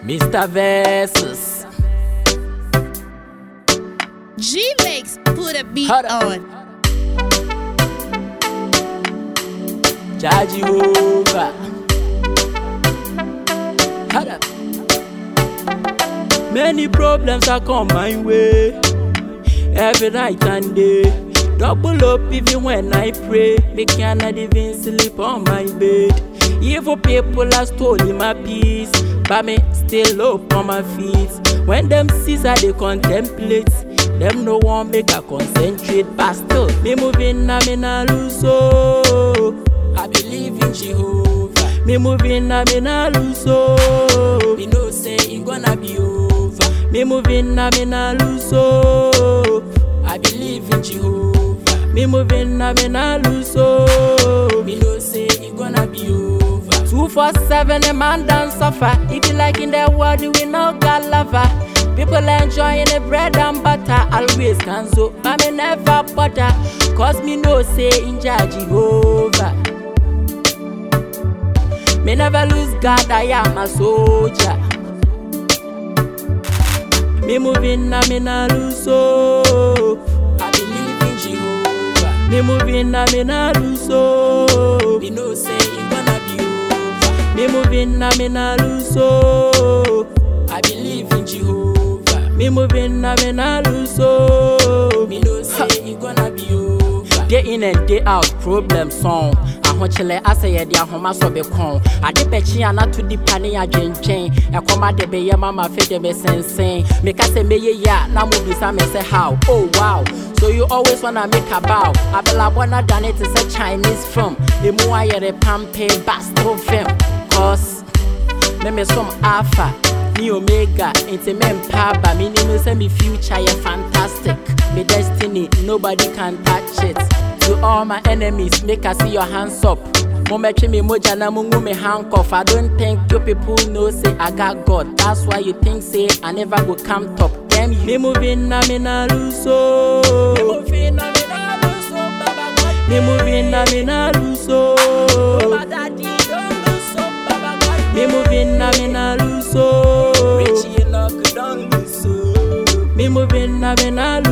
Mr. Versus. G makes put a beat Hold up. on. Charge you over. Hold up. Many problems are come my way. Every night and day. Double up even when I pray. Me cannot even sleep on my bed. Evil people are stealing my peace. But me still up on my feet. When them sees I they contemplate. Them no one make I concentrate. But still, me moving na me na lose so. I believe in Jehovah. Me moving na me na lose so. Me know say it gonna be over. Me moving na me na lose so. I believe in Jehovah. Me moving na me na lose so. Me know say it gonna be over. Two for seven, a man done suffer. If you like in the world, we know God lover. People enjoying the bread and butter. Always cancel, but me never butter. Cause me know say in Jehovah. Me never lose God, I am a soldier. Me moving na me na lose so. I believe in Jehovah. Me moving na me na lose so. Me know say it gonna be over. Me moving na me na lose so. I believe in Jehovah. Me moving na me na lose so. Me know say it gonna be over. Day in and day out, problem song. ahokyerɛ asɛ yɛde ahoma sɔ bɛkɔn ade bɛkye a na to nipa ne adwentwɛn ɛkɔm ade bɛyɛ ma ma afei de bɛsensɛn meka sɛ mɛyɛ yi a na mobisa me sɛ how oh wow so you always wanna make a bow abelabɔ na dane te sɛ chinese film emu ayɛre pampe basto film cause me me som alpha me omega nti me mpa aba me nim sɛ me future yɛ fantastic me destiny nobody can touch it to all my enemies make i see your hands up Mometwe me moja na mungu me handcuff I don't think you people know say I got God That's why you think say I never go come top Damn you Me moving na me na lose so Me moving na me na lose so Baba God Me moving na me na lose so Baba daddy don't lose so Baba God Me moving na me na lose so Richie Enoch don't lose so Me moving na me na lose